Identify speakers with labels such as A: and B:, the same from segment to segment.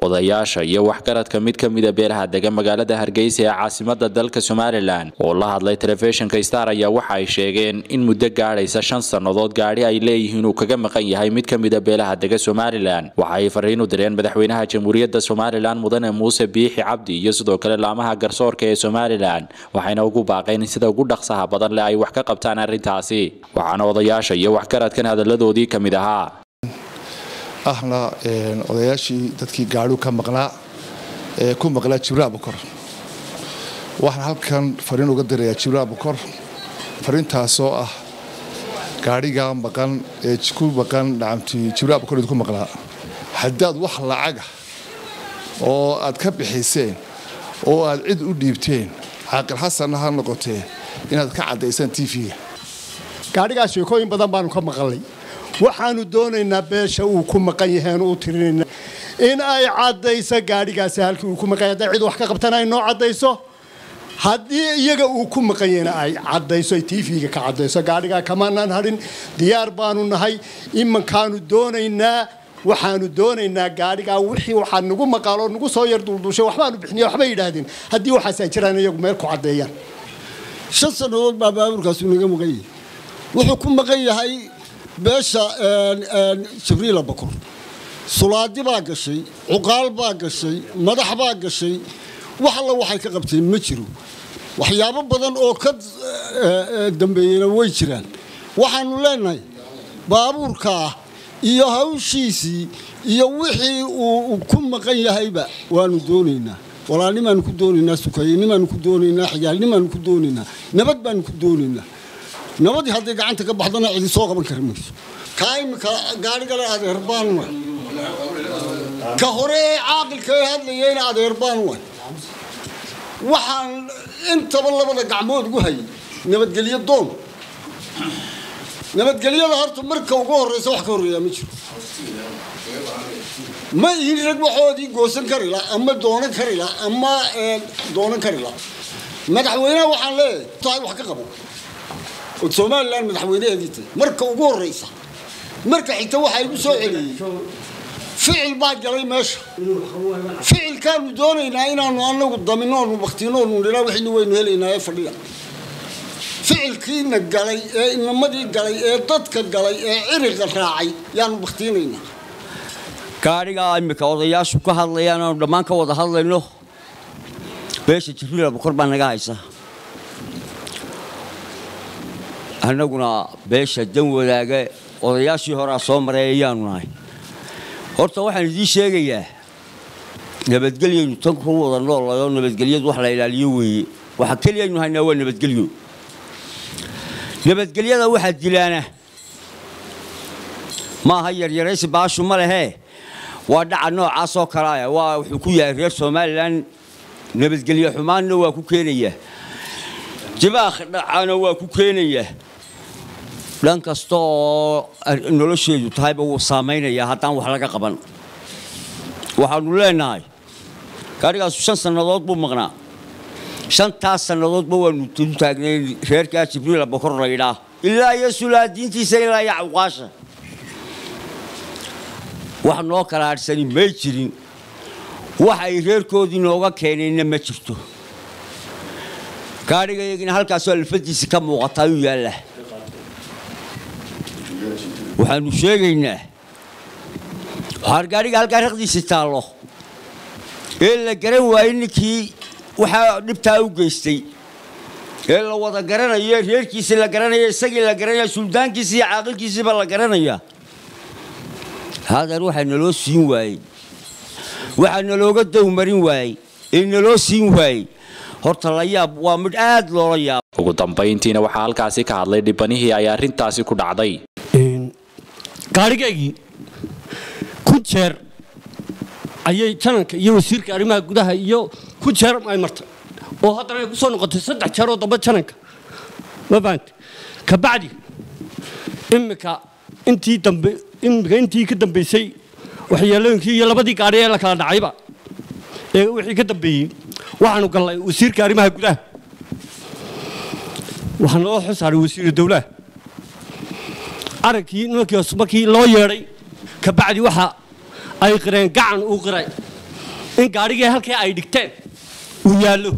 A: odayaasha iyo waxgaradka mid ka mida beelaha dega magaalada hargeysa ee caasimada dalka somalilan oo la hadlay telefishinka star ayaa waxa ay sheegeen in muddo gaadhaysa shan sannadood gaadhi ay leeyihiin uu kaga maqan yahay mid ka mida beelaha dega somalilan waxa ay fariin u direen madaxweynaha jamhuuriyadda somalilan mudane muuse biixi cabdi iyo sidoo kale laamaha garsoorka ee somalilan waxayna ugu baaqeen in sida ugu dhaqsaha badan leh ay wax ka qabtaan arrintaasi waxaana odayaasha iyo waxgaradkan hadalladoodii ka mid ahaa
B: ahna odayaashii dadkii gaadhu ka maqnaa ee ku maqlaa jibraal bukor waxaan halkan fariin uga dirayaa jibraal bukor fariintaasoo ah gaadhigaa maqan ee ku maqan dhacamti jibraal bukor idinku maqnaa haddaad wax lacaga oo aad ka bixiseen oo aad cid u dhiibteen caaqil xasanna ha noqotee inaad ka caddaysaan tv-ga
C: gaadhigaas sheekooyin badan baanu ka maqalnay waxaanu doonaynaa beesha uu ku maqan yahaanu u tirinayna in ay caddayso gaadhigaasi halkii uu ku maqan yahay hadday cid wax ka qabtana ay noo caddayso haddii iyaga uu ku maqan yahayna ay caddayso ay tv-ga ka caddayso gaadhigaa kamaanaan hadhin diyaar baanu nahay imankaanu doonaynaa waxaanu doonaynaa gaadhigaa wixii waxaa nagu maqaaloo nagu soo yar duldushay waxbaanu bixiniya waxbay yidhaahdeen haddii waxaas ay jiraan iyagu meel ku caddeeyaan
D: shan sannadood baa baabuurkaasu naga maqan yahay wuxuu ku maqan yahay beesha jibriila bakur sulaadi baa gashay cuqaal baa gashay madax baa gashay wax alla waxay ka qabteen ma jiro waxyaabo badan oo ka dambeeyena way jiraan waxaanu leenahay baabuurkaa iyo hawshiisii iyo wixii uu ku maqan yahayba waanu doonaynaa walaalnimaanu ku doonaynaa sukayenimaanu ku doonaynaa xigaalnimaanu ku doonaynaa nabad baanu ku doonaynaa nabadii hadday gacanta ka baxdana cidi soo qaban kari mayso kaa imika gaadhigale adeer baan way ka hore ee caaqilka ee hadlayeyna adeer baan way waxaan intaba labada gacmood ugu hayay nabadgelyo doon nabadgelyada horta marka ugu horreysa wax ka horreeyaa ma jiro ma ihin rag waxoodii goosan kari la ama doonan kari la ama doonan kari la madaxweynaha waxaan leeyahay tahay wax ka qabo oo somalilan madaxweynaheedii tahay marka ugu horreysa marka xigta waxaa igu soo celiyey ficil baa galay meesha ficilkaanu doonaynaa inaanu anagu daminoonu baktinoonu nidhaa wixina waynu helaynaa ee fadhiya ficilkiina galay ee inamadii galay ee dadka galay ee ciriqa raacay yaanu baktiinaynaa
E: gaadhigaa imika odayaashu ka hadlayaan aanu dhammaan ka wada hadlayno beesha jibriila bukor baa naga haysa annaguna beesha dan wadaaga odayaashii horaa soo maray ayaanu nahay horta waxaan idiin sheegayaa nabadgelyaynu tan ku wada noollayoo nabadgelyadu wax la ilaaliyo weeye waxa keliyaynu haynaa waa nabadgelyo nabadgelyada waxaa dilaana maaha yaryaraysi baashu ma lehee waa dhaca noocaasoo kaleaya waa wuxuu ku yahay reer somalilan nabadgelyo xumaanna waa ku keenayaa jibaakh dhacana waa ku keenayaa dhan kasta oo nolosheedu tahayba wuu saamaynayaa haddaan wax laga qaban waxaanu leenahay gaadhigaasu shan sannadood buu maqnaa shantaas sannadoodba waanu u taagnay reerkaa jibriila bokor laydhaa ilaa iyo sulaadiintiisa ilaa iyo cawqaasha wax noo kala hadhsani may jirin wax ay reerkoodii nooga keeneenna ma jirto gaadhigayagina halkaasoo alfadiisi ka muuqata ayuu yaallaa waxaanu sheegaynaa waxaan gaadhiga halkaa raqdiisi taallo ee la garan waayey ninkii waxaa dhibtaa u geystay ee la wada garanayo reerkiisii la garanaya isagii la garanaya suldaankiisii iyo caaqilkiisiiba la garanaya hadeer waxaa naloo siin waayey waxaa nalooga dowmarin waayey ee naloo siin waayey horta la yaab waa midh aad loola yaab
A: ugu dambayntiina waxaa halkaasi ka hadlay dhibanihii ay arrintaasi ku dhacday
F: gaadhigaygii kun jeer ayay jananka iyo wasiirka arrimaha gudaha iyo kun jeer ay martay oo haddana ay ku soo noqotay saddex jeer oo damba jananka ma fahamte kabacdi imika intii dambe imika intii ka dambaysay waxyeelooyinkii iyo labadii gaadhi ee la kala dhacayba ee wixii ka dambeeyey waxaanu gallay wasiirka arrimaha gudaha waxaa naloo xil saaray wasiiru dowlaha arankii nimankii markii loo yeedhay kabacdi waxa ay qireen gacan uu qiray in gaadhigii halkii ay dhigteen uu yaallo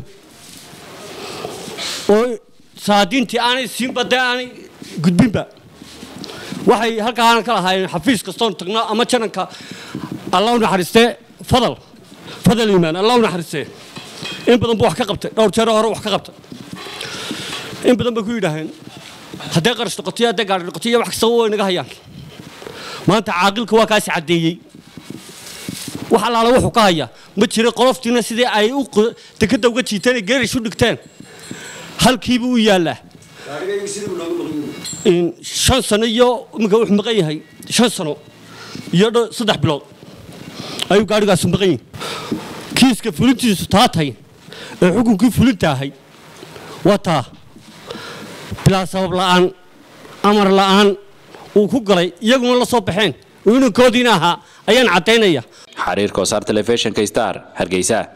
F: oo saadiintii aanay siinba dee aanay gudbinba waxay halkaan ka lahaayeen xafiis kastoon tagno ama jananka allah u naxariistee fadal fadal iimaan allah u naxariistee in badan buu wax ka qabtay dhowr jeer hore wax ka qabtay in badan bay ku yidhaaheen haddee qarash noqoto iyo haddee gaadhi noqoto iyo wax kastaba way naga hayaan maanta caaqilka waa kaasi caddeeyey wax allaala wuxuu ka hayaa ma jira qoloftiina sidii ay u dekadda uga jiiteen ee geerish u dhigteen halkiibuu u yaallaa shan sano iyo iminka wuxuu maqan yahay shan sano iyo saddex bilood ayuu gaadhigaasu maqan yihin kiiska fulintiisu taa tahay ee xukunkii fulinta ahay waa taa bilaa sabab la'aan amar la'aan uu ku galay iyaguna la soo baxeen oo inankoodiina ahaa ayaan caddaynaya
A: xariir kosaar telefishinka star hargeysa